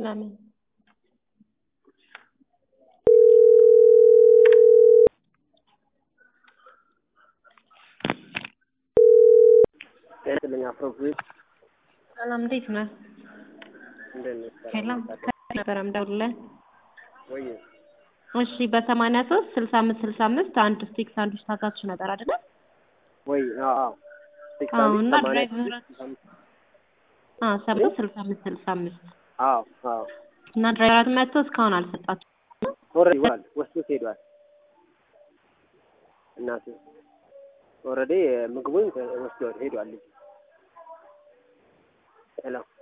ለምን ጤናስጥልኝ አፍሮቤት ሰላም እንዴት ነህ? እንደት ነህ? ሰላም ነበረ ምደውልልህ። ወይ እሺ በሰማንያ ሶስት ስልሳ አምስት ስልሳ አምስት አንድ ስቲክ ሳንዱች ታዛችሁ ነበር አይደለ? ወይ አዎ ስልሳ አዎ አምስት እና ሰማንያ ድራይቨር ስድስት አምስት አዎ ሰባ ስልሳ አምስት ስልሳ አምስት አዎ አዎ እና ድራይቨራት መጥቶ እስካሁን አልሰጣችሁም። ኦልሬዲ ወል ወስዶት ሄዷል። እናቱ ኦልሬዲ ምግቡን ወስዶ ሄዷል ልጁ ሄሎ